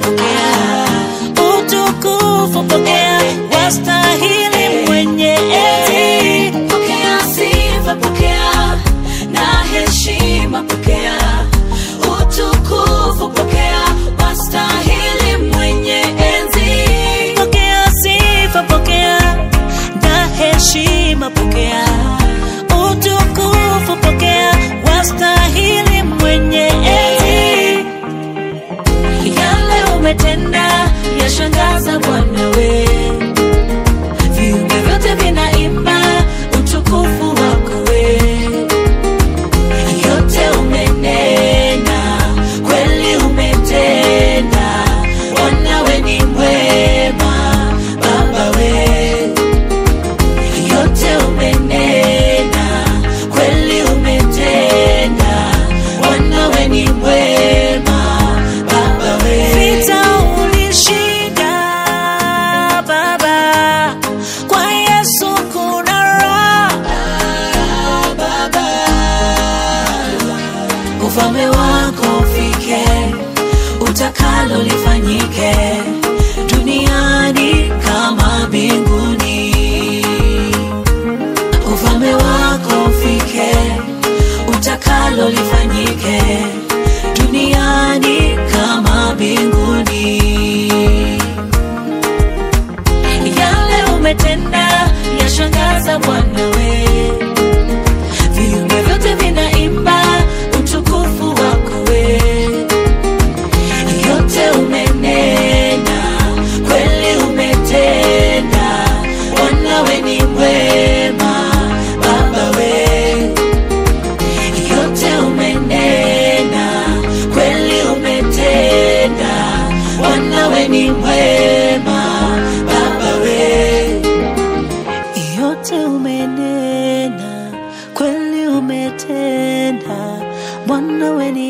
pokea utukufu, pokea wastahili mwenye enzi. Pokea sifa, pokea na heshima, pokea utukufu, pokea wastahili mwenye enzi. Pokea sifa, pokea na heshima, pokea utukufu, pokea wastahili mwenye enzi. Yale umetenda yashangaza Bwana we, viumbe vyote vinaimba utukufu wako we. Yote umenena, kweli umetenda, Bwana we ni mwema, Baba we. Yote umenena, kweli umetenda, Bwana we ni mwema, Baba we. Vita ulishinda Baba, kwa Yesu kuna raha. ufalme wako ufike, utakalo lifanyike duniani kama mbinguni. Ufalme wako ufike, utakalo lifanyike duniani kama mbinguni. Yale umetenda yashangaza Bwana we viumbe vyote vinaimba utukufu wako we. Yote umenena, kweli umetenda, Bwana we ni mwema, Baba we. Yote umenena, kweli umetenda, Bwana we ni mwema, Baba we. yote umenena, kweli umetenda, Bwana we ni